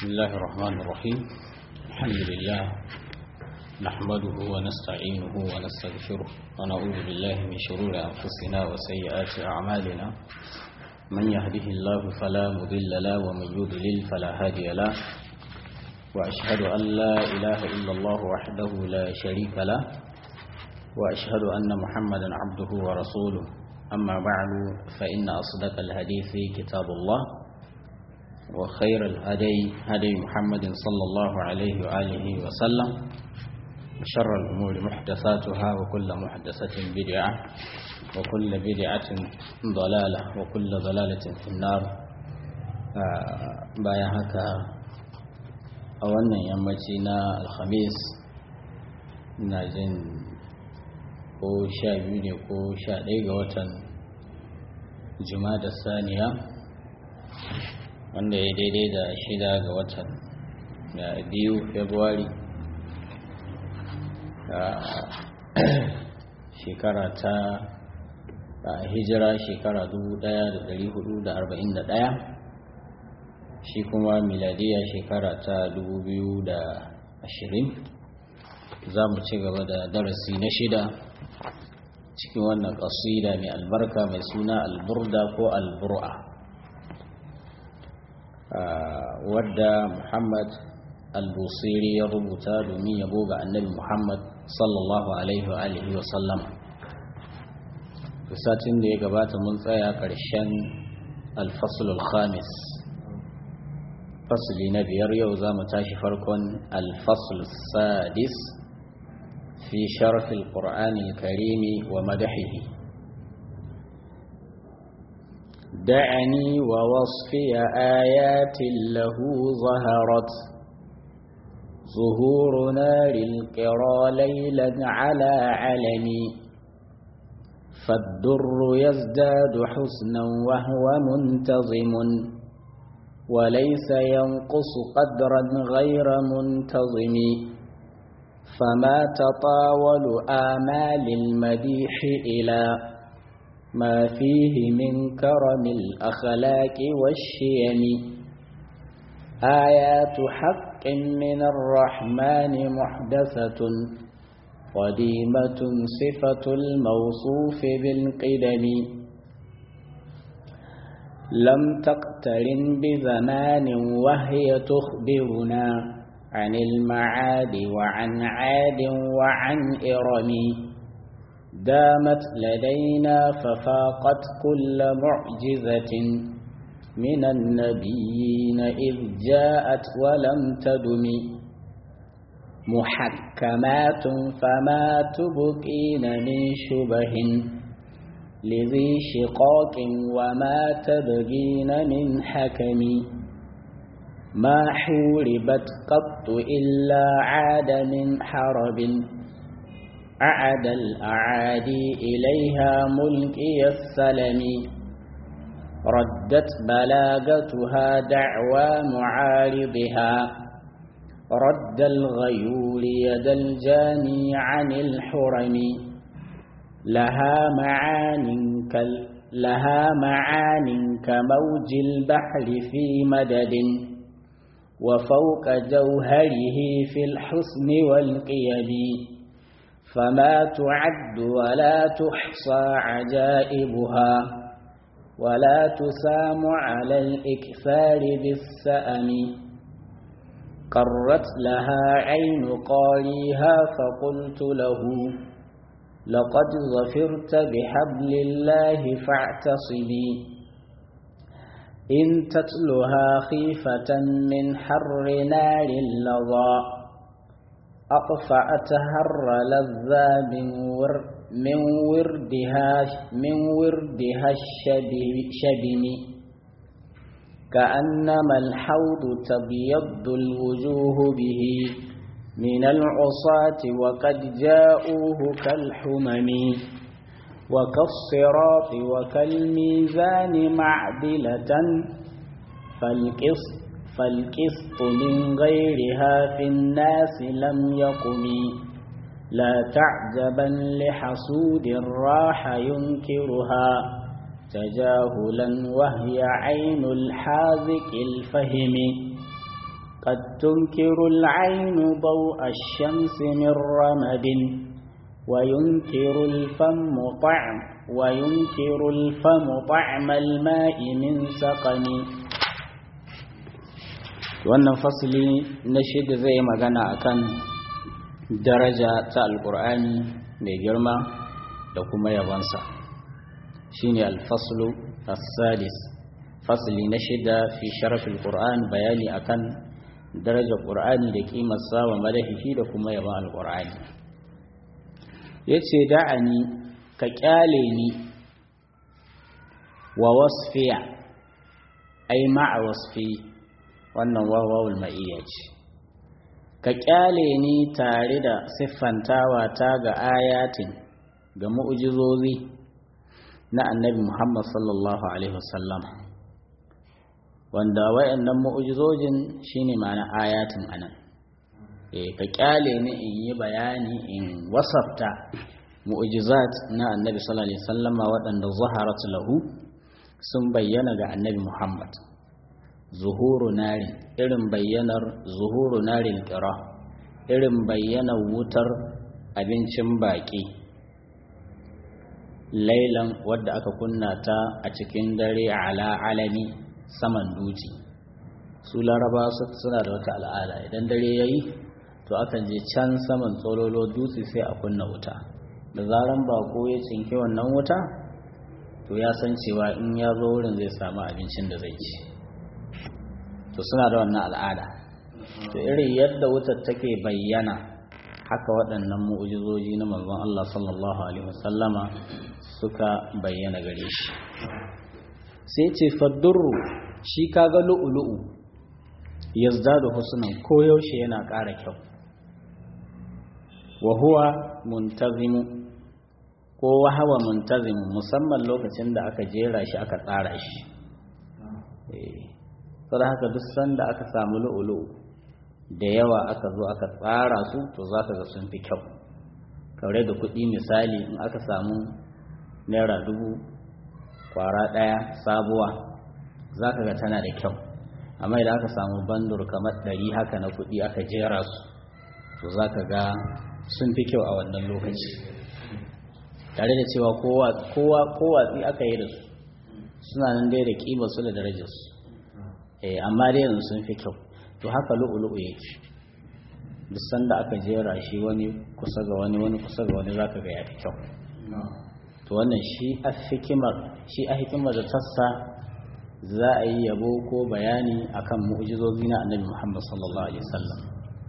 الله الرحمن الرحيم الحمد لله نحمده ونستعينه ونستغفره ونعوذ بالله من شرور أنفسنا وسيئات أعمالنا من يهده الله فلا مضل له ومن يضلل فلا هادي له وأشهد أن لا إله إلا الله وحده لا شريك له وأشهد أن محمدا عبده ورسوله أما بعد فإن أصدق الحديث كتاب الله وخير الهدي هدي محمد صلى الله عليه وآله وسلم وشر الأمور محدثاتها وكل محدثة بدعة وكل بدعة ضلالة وكل ضلالة في النار بايا هكا أولا يمتنا الخميس نازين ko sha biyu ne ko sha ɗaya ga watan da saniya wanda ya daidai da shida ga watan biyu februari shekara ta hijira shekara 1441 shi kuma miladiya shekara ta 2020 za mu ci gaba da darasi na shida cikin wannan ƙasida mai albarka mai suna alburda ko albur'a wadda muhammad al-busiri ya rubuta domin yabo ga annabi muhammad sallallahu alaihi wa alihi wa sallam satin da ya gabata mun tsaya ƙarshen alfasulul khamis fasili na biyar yau za mu tashi farkon alfasul sadis في شرف القرآن الكريم ومدحه دعني ووصفي آيات له ظهرت ظهور نار القرى ليلا على علمي فالدر يزداد حسنا وهو منتظم وليس ينقص قدرا غير منتظم فما تطاول آمال المديح إلى ما فيه من كرم الأخلاق والشيم آيات حق من الرحمن محدثة قديمة صفة الموصوف بالقدم لم تقترن بزمان وهي تخبرنا عن المعاد وعن عاد وعن إرم دامت لدينا ففاقت كل معجزة من النبيين إذ جاءت ولم تدم محكمات فما تبقين من شبه لذي شقاق وما تبغين من حكم ما حوربت قط إلا عاد من حرب أعد الأعادي إليها ملكي السلم ردت بلاغتها دعوى معارضها رد الغيور يد الجاني عن الحرم لها معان كال لها معان كموج البحر في مدد وفوق جوهره في الحسن والقيم فما تعد ولا تحصى عجائبها ولا تسام على الإكثار بالسأم قرت لها عين قاريها فقلت له لقد ظفرت بحبل الله فاعتصمي إن تتلها خيفة من حر نار لظى أطفأت هر لذا من, ور من وردها من وردها الشبم كأنما الحوض تبيض الوجوه به من العصاة وقد جاءوه كالحمم وكالصراط وكالميزان معدلة فالقسط, فالقسط من غيرها في الناس لم يقم لا تعجبا لحسود راح ينكرها تجاهلا وهي عين الحاذق الفهم قد تنكر العين ضوء الشمس من رمد وينكر الفم طعم وينكر الفم طعم الماء من سقم wannan fasili na shida zai magana akan daraja ta alkur'ani mai girma da kuma yabansa shine alfaslu as-sadis fasli na shida fi sharafil qur'an bayani akan darajar qur'ani da kimarsa wa madahihi da kuma yaban alqur'ani yace da'ani ka kyale ni wa wasfiya ai ma'a wasfi wannan wawawul ma'iyya ce ka kyale ni tare da siffantawa ta ga ayatin ga mu'jizozi na annabi Muhammad sallallahu alaihi wasallam wanda wayannan mu'jizojin shine ma'ana ayatin anan eh ka kyale ni in yi bayani in wasafta mu'jizat na annabi sallallahu alaihi wasallama waɗanda zaharat lahu sun bayyana ga annabi Muhammad zuhuru nari irin bayyanar zuhuru narin qira irin bayyanar wutar abincin baki lailan wadda aka kunna ta a cikin dare ala alami saman duci su laraba suna da wata al'ada idan dare yayi to akan je can saman tsololo dutse sai a kunna wuta da zaran bako ya cinke wannan wuta to ya san cewa in ya zo wurin zai samu abincin da zai ci to suna da wannan al'ada to irin yadda wutar take bayyana haka waɗannan mu'ujizoji na manzon Allah sallallahu alaihi wasallama suka bayyana gare shi sai ce faddurru shi kaga lu'ulu'u yazdadu husnan koyaushe yana ƙara kyau wa huwa muntazimu ko wahawa muntazimu musamman lokacin da aka jera shi aka tsara shi saboda haka duk sanda aka samu lu'ulu'u da yawa aka zo aka tsara su to za ka ga sun fi kyau kaure da kuɗi misali in aka samu naira dubu kwara ɗaya sabuwa za ka ga tana da kyau amma idan aka samu bandur kamar ɗari haka na kuɗi aka jera su to za ka ga sun fi kyau a wannan lokaci tare da cewa kowatsi aka yi da su suna nan dai da ƙimar su da darajarsu amma dai yanzu sun fi kyau to haka lu'ulu'u yake duk sanda aka jera shi wani kusa ga wani wani kusa ga wani zaka ga ya fi kyau to wannan shi a hikimar shi a hikimar da tassa za a yi yabo ko bayani akan mu'jizozi na annabi Muhammad sallallahu alaihi wasallam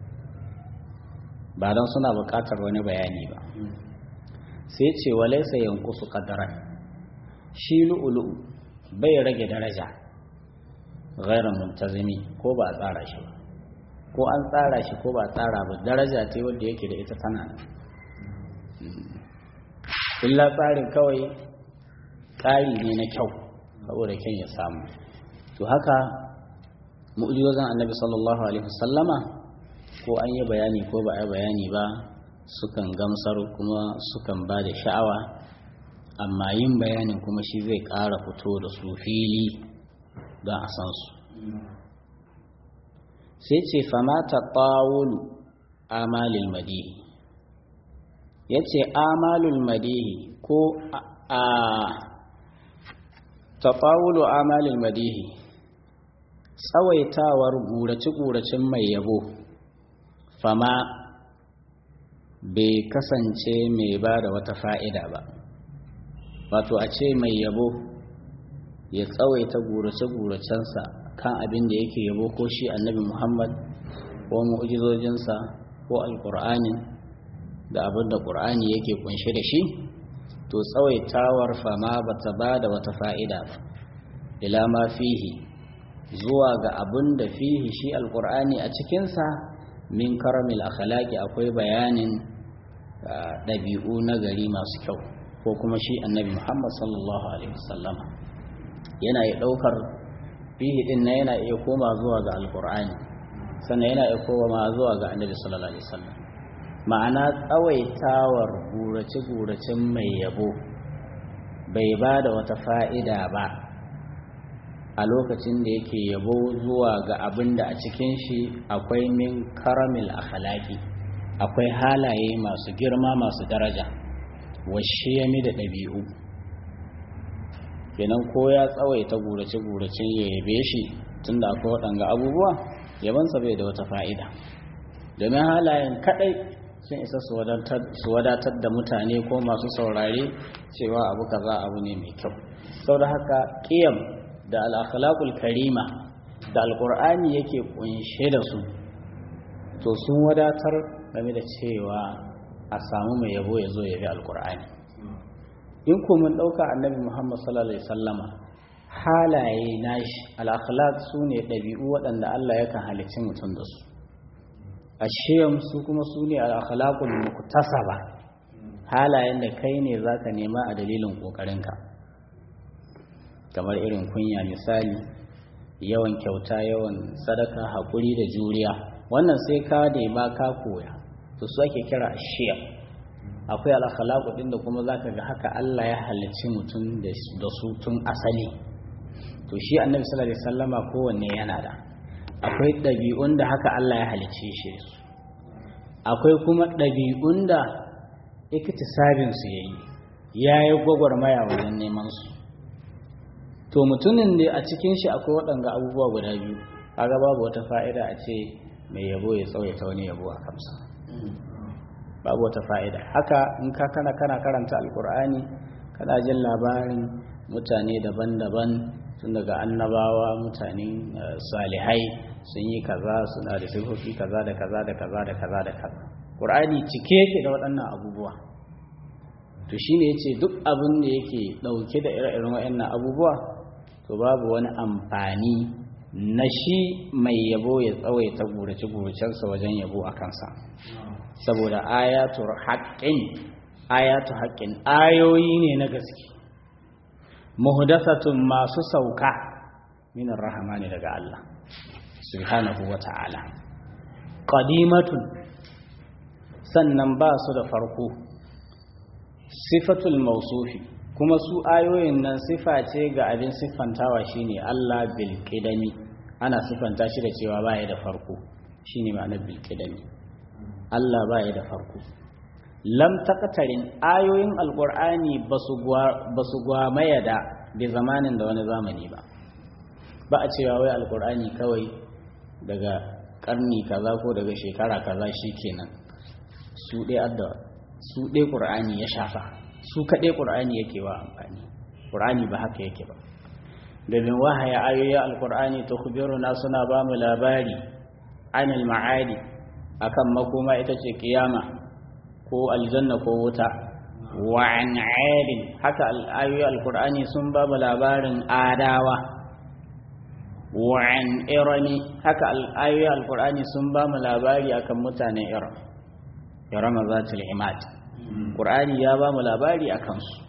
ba don suna buƙatar wani bayani ba sai ce walaysa yanqusu qadaran shi lu'ulu'u bai rage daraja ghairan muntazimi ko ba a tsara shi ba ko an tsara shi ko ba a tsara ba daraja ce wadda yake da ita tana illa tsarin kawai ƙari ne na kyau saboda kyan ya samu to haka mu'ujizozin annabi sallallahu alaihi wasallama ko an yi bayani ko ba a yi bayani ba sukan gamsar kuma sukan ba da sha'awa amma yin bayanin kuma shi zai ƙara fito da su fili don a san su sai ce famata ƙawulu amalil madihi ya ce amalul madihi ko a taɓawulu amalil madihi tsawaitawar gurace-guracen mai yabo fama bai kasance mai ba da wata fa'ida ba wato a ce mai yabo ya tsawaita gurace-guracensa kan abin da yake yabo ko shi annabi muhammad ko mu'ujizojinsa ko alkur'ani da abin da ƙur'ani yake kunshe da shi to tsawaitawar fama ba ta ba da wata fa'ida ba ila ma fihi zuwa ga abin da fihi shi alkur'ani a cikinsa min karamil akhlaqi akwai bayanin ɗabi'u na gari masu kyau ko kuma shi annabi muhammad sallallahu alaihi wasallama yana iya ɗaukar fihi ɗin na yana iya koma zuwa ga alkur'ani sannan yana iya koma zuwa ga annabi sallallahu alaihi wasallam ma'ana tsawaitawar gurace-guracen mai yabo bai ba da wata fa'ida ba a lokacin da yake yabo zuwa ga abin da a cikin shi akwai min karamil akhlaqi akwai halaye masu girma masu daraja washiyami da ɗabi'u kenan ko ya tsawaita gurace-guracen ya yabe shi tunda akwai waɗanga abubuwa yabansa bai da wata fa'ida domin halayen kaɗai sun isa su wadatar da mutane ko masu saurare cewa abu kaza abu ne mai kyau sau da haka ƙiyam da al'akhlaƙul karima da alƙur'ani yake ƙunshe da su to sun wadatar game da cewa a samu mai yabo ya zo ya bi alƙur'ani in ko mun ɗauka annabi muhammad sallallahu alaihi sallama halaye nashi al'akhlaq su ne ɗabi'u waɗanda allah yakan halicci mutum da su ashiyam su kuma su ne al'akhlaqul muktasaba halayen da kai ne zaka nema a dalilin ƙoƙarinka kamar irin kunya misali yawan kyauta yawan sadaka haƙuri da juriya wannan sai ka nema ka koya to su ake kira ashiyam akwai al'akhlaqu din da kuma zaka ga haka Allah ya halicci mutum da su tun asali to shi annabi sallallahu alaihi wasallama kowanne yana da akwai ɗabi'un da haka Allah ya halicce shi su akwai kuma ɗabi'un da iktisabin su yayi yayi gwagwarmaya wajen neman su to mutumin da a cikin shi akwai waɗanga abubuwa guda biyu kaga babu wata fa'ida a ce mai yabo ya tsawaita wani yabo a kamsa babu wata fa'ida haka in ka kana kana karanta alkur'ani kana jin labarin mutane daban-daban tun daga annabawa mutane salihai sun yi kaza suna da sifofi kaza da kaza da kaza da kaza da kaza qur'ani cike yake da waɗannan abubuwa to shine yace duk abin da yake dauke da ire-iren waɗannan abubuwa to babu wani amfani na shi mai yabo ya tsawaita gurace-guracensa wajen yabo a kansa saboda ayatu haqqin ayatu haqqin ayoyi ne na gaske muhdathatun masu sauka min rahmani daga Allah subhanahu wata'ala qadimatun sannan ba su da farko sifatul mausufi kuma su ayoyin nan sifa ce ga abin siffantawa shine Allah bil qidami ana siffanta shi da cewa baya da farko shine ma'anar bil qidami Allah baya da farko lam taqtarin ayoyin alqur'ani basu basu gwamaya da bi zamanin da wani zamani ba ba a cewa wai alqur'ani kawai daga karni kaza ko daga shekara kaza shikenan su dai adda su dai qur'ani ya shafa su kaɗai ƙur'ani yake wa amfani ƙur'ani ba haka yake ba domin wahaya ayoyin alƙur'ani ta na suna ba mu labari anil ma'adi akan makoma ita ce kiyama ko aljanna ko wuta wa an haka ayoyin alƙur'ani sun ba mu labarin adawa wa an irani haka ayoyin alƙur'ani sun ba mu labari akan mutanen iran irama zatul imad ƙur'ani ya ba mu labari a kansu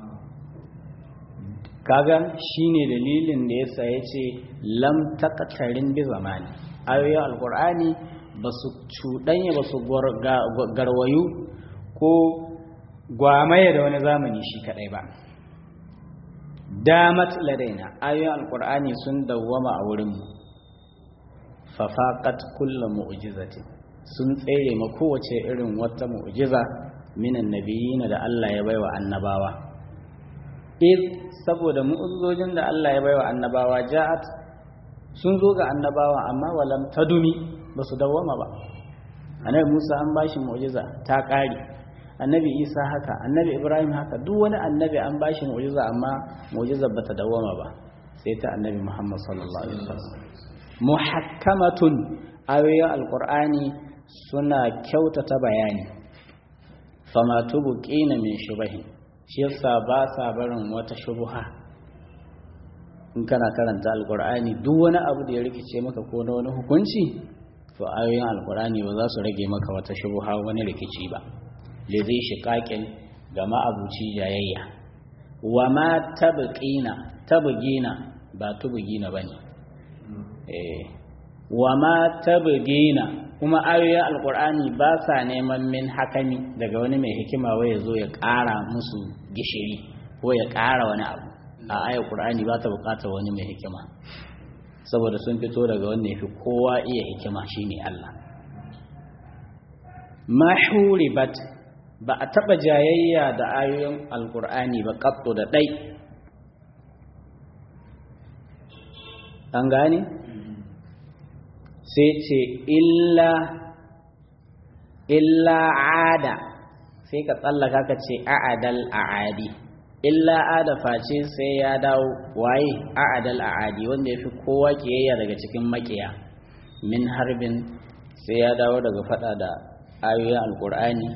kaga shine dalilin da yasa ya ce lam taqtarin bi zamani ayoyin alƙur'ani ba su cuɗanya ba su garwayu ko gwamaye da wani zamani shi kaɗai ba damat ladaina ayoyin alƙur'ani sun dawwama a wurinmu fafaqat kullu mu'jizatin sun tsere ma kowace irin wata mu'jiza minan nabiyina da Allah ya baiwa annabawa iz saboda mu'uzzojin da Allah ya baiwa annabawa ja'at sun zo ga annabawa amma walam tadumi ba su dawwama ba annabi Musa an bashi mu'jiza ta kare annabi Isa haka annabi Ibrahim haka duk wani annabi an bashi mu'jiza amma mu'jizar bata dawwama ba sai ta annabi Muhammad sallallahu alaihi wasallam muhakkamatun ayoyin alqur'ani suna kyautata bayani fama tubqina min shubahin shi yasa ba sa barin wata shubha in kana karanta alqur'ani duk wani abu da ya rikice maka ko na wani hukunci to ayoyin alqur'ani ba za su rage maka wata shubha wani rikici ba le zai shiqaqin ga ma'abuci jayayya wa ma tabqina tabgina ba tubgina bane eh wa ma tabgina kuma ayoyin alkur'ani ba sa neman min hakami daga wani mai hikima wai ya zo ya ƙara musu gishiri ko ya ƙara wani abu a ayar qur'ani ba ta bukatar wani mai hikima saboda sun fito daga wanda yafi kowa iya hikima shine Allah ma huribat ba a taba jayayya da ayoyin alqur'ani ba qattu da dai an gane sai ce illa illa ada sai ka tsallaka ka ce a'adal a'adi illa ada face sai ya dawo waye a'adal a'adi wanda ya fi kowa kiyayya daga cikin makiya min harbin sai ya dawo daga fada da ayoyin alkur'ani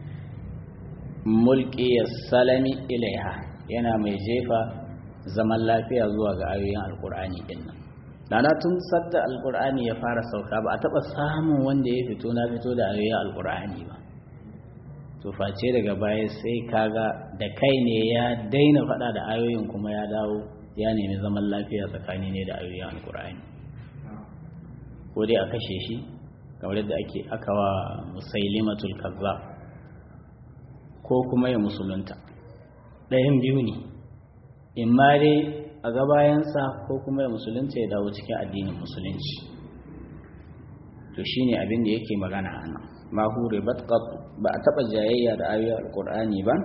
mulki salami ilaiha yana mai jefa zaman lafiya zuwa ga ayoyin alkur'ani din nan dana tun sadda alkur'ani ya fara sauka ba a taba samun wanda ya fito na fito da ayoyin alkur'ani ba to face daga baya sai kaga da kai ne ya daina faɗa da ayoyin kuma ya dawo ya nemi zaman lafiya tsakani ne da ayoyin alkur'ani ko dai a kashe shi kamar yadda ake aka wa musailimatul kazzab ko kuma ya musulunta ɗayan biyu ne in ma dai a gabayansa ko kuma ya musulunta ya dawo cikin addinin musulunci to shine abin da yake magana a nan ma hure ba a taɓa jayayya da ayoyin alƙur'ani ba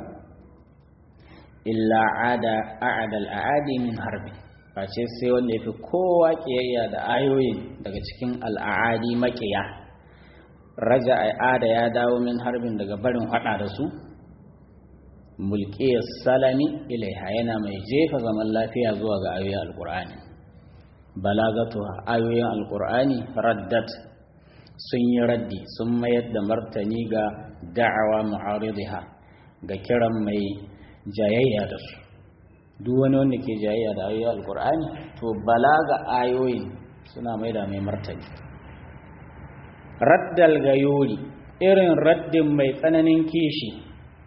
illa ada a'adal a'adi min harbi face sai wanda ya fi kowa ƙiyayya da ayoyin daga cikin al'adi maƙiya raja ada ya dawo min harbin daga barin haɗa da su mulkiyar salami ilaiha yana mai jefa zaman lafiya zuwa ga ayoyin alƙur'ani balagatu ayoyin alƙur'ani raddat sun yi raddi sun mayar da martani ga da'awa mu'aridiha ga kiran mai jayayya da su duk wani wanda ke jayayya da ayoyin alkur'ani to balaga ayoyin suna mai da mai martani raddal gayuri irin raddin mai tsananin kishi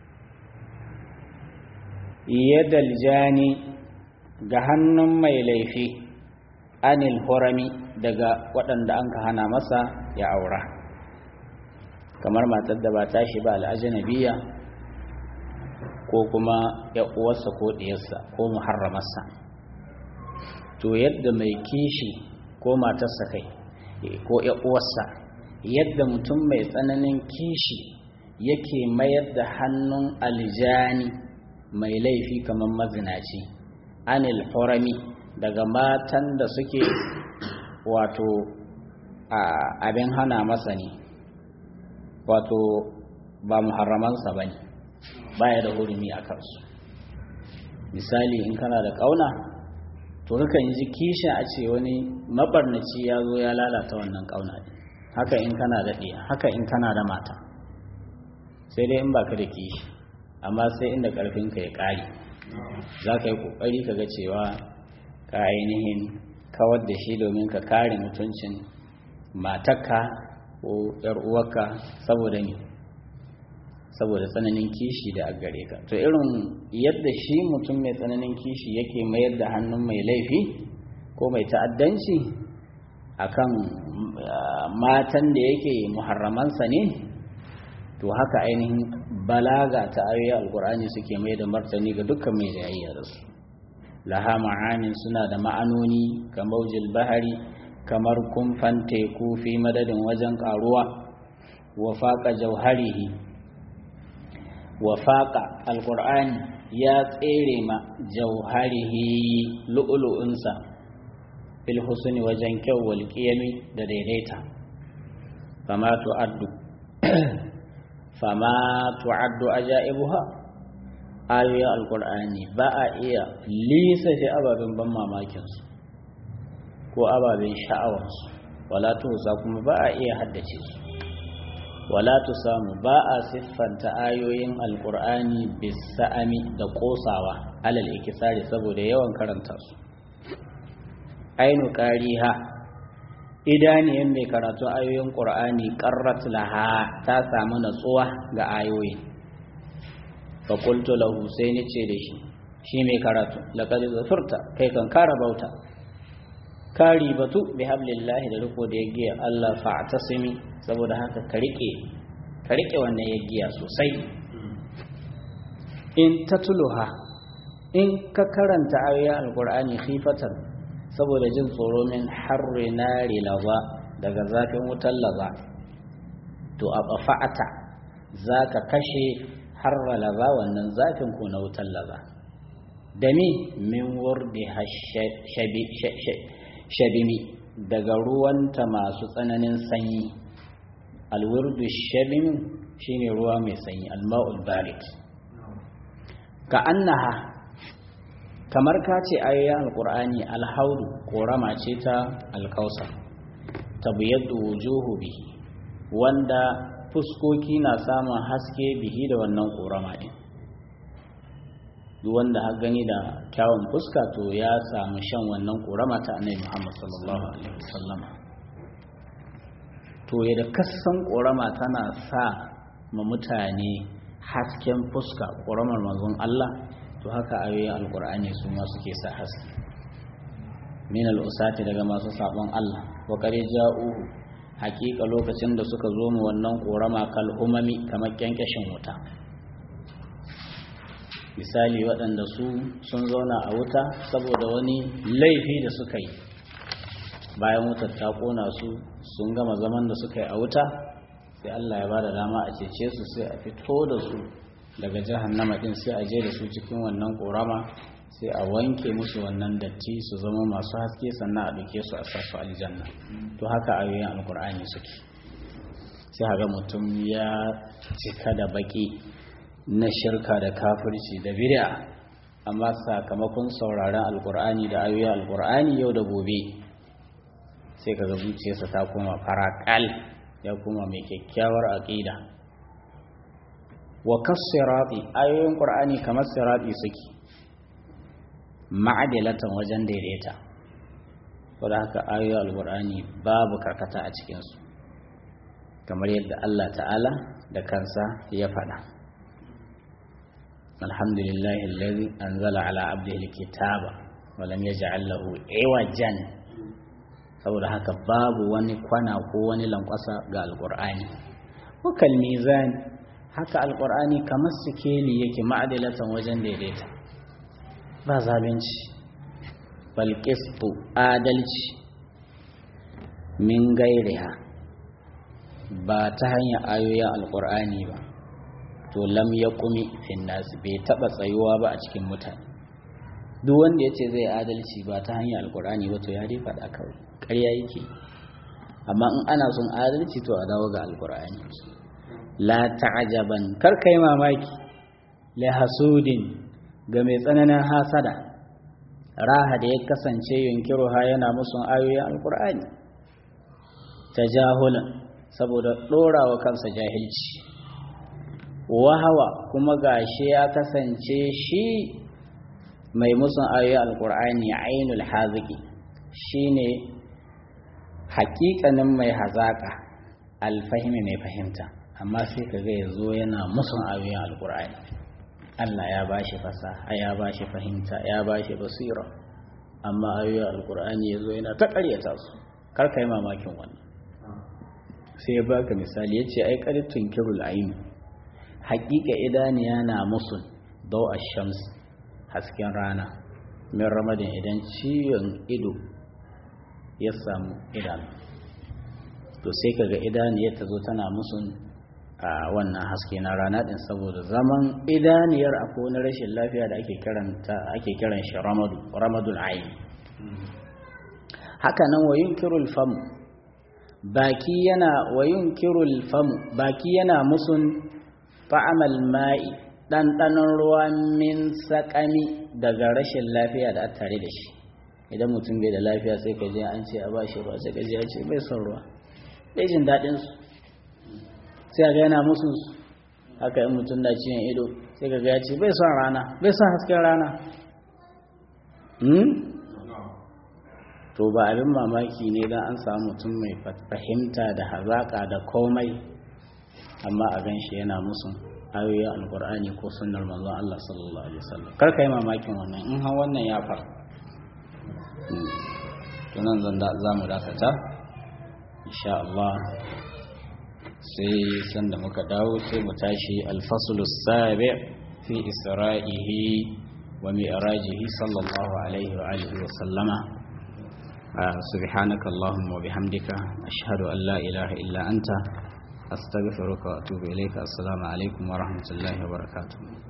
yadal jani ga hannun mai laifi anil horami daga waɗanda an ka hana masa ya aura kamar matar da ba tashi ba al'ajanabiya ko kuma ya uwarsa ko ɗiyarsa ko muharramarsa to yadda mai kishi ko matarsa kai ko ya uwarsa yadda mutum mai tsananin kishi yake mayar da hannun aljani mai laifi kamar mazinaci anil horami daga matan da suke wato abin hana masa ne wato ba muharramansa ba ne baya da hurumi a kansu misali in kana da kauna to kakan ji kishin a ce wani mabarnaci ya zo ya lalata wannan kauna ne haka in kana da ɗiya haka in kana da mata sai dai in baka da kishi amma sai inda ƙarfinka ya ƙare za ka yi ƙoƙari ka ga cewa ka ainihin kawar da shi domin ka kare mutuncin matarka ko ‘yar uwarka saboda ne saboda tsananin kishi da a gare ka to irin yadda shi mutum mai tsananin kishi yake mayar da hannun mai laifi ko mai ta'addanci akan matan da yake muharramansa ne to haka ainihin balaga ta ayoyi alkur'ani suke mai da martani ga dukkan mai jayayya da su laha ma'anin suna da ma'anoni ga maujil bahari kamar kumfan teku fi madadin wajen karuwa wa faqa jauharihi wa faqa alqur'ani ya tsere ma jauharihi lu'lu'unsa fil husni wajen kyau wal qiyami da daidaita fama tu'addu fama tu'addu ajaibuha ayoyin alqur'ani ba a iya lissafe ababen ban mamakin su ko ababen sha'awar su wala tusa kuma ba a iya haddace su wala samu ba a siffanta ayoyin alkur'ani bisa'ami da kosawa alal ikisari saboda yawan karanta su ainu qariha idaniyan mai karatu ayoyin qur'ani qarrat laha ta samu natsuwa ga ayoyin fa qultu lahu sai ni ce da shi shi mai karatu laqad zafurta kai kan kara bauta kari batu bi hablillahi da riko da yagiya Allah fa'tasimi saboda haka ka rike ka rike wannan yagiya sosai in tatluha in ka karanta ayoyin alkur'ani khifatan saboda jin tsoro min harri nari laza daga zafin wutar laza to a bafa'ata za ka kashe harra laza wannan zafin ko na wutar laza da mi min wurdi shabimi daga ruwanta masu tsananin sanyi alwurdu shabimi shine ruwa mai sanyi alma'ul barid ka annaha kamar ka ce ayoyin alkur'ani alhaudu korama ce ta alkausar tabiyaddu wujuhu bihi wanda fuskoki na samun haske bihi da wannan korama din duk wanda har gani da kyawun fuska to ya samu shan wannan korama ta annabi Muhammad sallallahu alaihi wasallam to yadda kasan korama tana sa ma mutane hasken fuska koramar manzon Allah to haka ayoyin alkur'ani su ma suke sa haske min al'usati daga masu sabon Allah wa qad ja'uhu hakika lokacin da suka zo mu wannan korama kal umami kamar kyankashin wuta misali waɗanda su sun zauna a wuta saboda wani laifi da suka yi bayan wutar ta kona su sun gama zaman da suka yi a wuta sai Allah ya bada dama a cece su sai a fito da su daga jahannama din sai a je da su cikin wannan korama sai a wanke musu wannan datti su zama masu haske sannan a duke su a sasu aljanna to haka ayoyin alkur'ani suke sai haga mutum ya cika da baki na shirka da kafirci da bid'a amma sakamakon sauraron alkur'ani da ayoyin alkur'ani yau da gobe sai kaga zuciyarsa ta koma farakal ya koma mai kyakkyawar aqida wa kasirati ayoyin qur'ani kamar sirati suke ma'adilatan wajen daidaita saboda haka ayoyin alqur'ani babu karkata a cikin su kamar yadda Allah ta'ala da kansa ya faɗa alhamdulillahi alladhi anzala ala abdihi alkitaba wa lam yaj'al lahu iwajan saboda haka babu wani kwana ko wani lankwasa ga alqur'ani wa kal mizan haka alkur'ani kamar sikeli yake ma'adilatan wajen daidaita ba zalunci balqistu adalci min gairiha ba ta hanyar ayoyin alkur'ani ba to lam ya kumi finnasi bai taba tsayuwa ba a cikin mutane duk wanda ya ce zai adalci ba ta hanyar alkur'ani ba to ya dai faɗa kawai ƙarya yake amma in ana son adalci to a dawo ga alkur'ani la ta'ajaban kar kai mamaki la hasudin ga mai tsananin hasada raha da ya kasance yunkiru ha yana musun ayoyin alkur'ani tajahulan saboda dorawa kansa jahilci wahawa kuma gashi ya kasance shi mai musun ayoyin alkur'ani ainul haziki shine hakikanin mai hazaka alfahimi mai fahimta amma sai ka ga yazo yana musun ayoyin alkur'ani Allah ya bashi fasaha ya bashi fahimta ya bashi basira amma ayoyin alkur'ani yazo yana ta ƙaryata su kar kai mamakin wannan sai ya baka misali yace ai qaritun kirul ayn haƙiƙa idaniya na musun daw ash-shams hasken rana min ramadin idan ciwon ido ya samu idanu to sai kaga idaniyar ta zo tana musun a wannan haske na rana din saboda zaman idaniyar a wani rashin lafiya da ake kiranta ake kiran shi ramadu ramadul ayn haka nan wa yunkirul fam baki yana wa yunkirul fam baki yana musun fa'amal ma'i ɗanɗanon ruwa min sakami daga rashin lafiya da tare da shi idan mutum bai da lafiya sai ka je an ce a bashi ba sai ka je a ce bai son ruwa bai jin daɗin su sai ga yana musu haka in mutum na ciwon ido sai ka ya ce bai son rana bai son hasken rana to ba abin mamaki ne don an samu mutum mai fahimta da hazaƙa da komai amma a gan shi yana musu ayoyin alkur'ani ko sunnar manzon Allah sallallahu alaihi wasallam kar ka yi mamakin wannan in har wannan ya faru tunan zan da za mu dakata insha Allah sai sanda muka dawo sai mu tashi alfaslu sabi fi isra'ihi ومئراجه صلى الله عليه وآله وسلم سبحانك اللهم وبحمدك أشهد أن لا إله إلا أنت أستغفرك وأتوب إليك السلام عليكم ورحمة الله وبركاته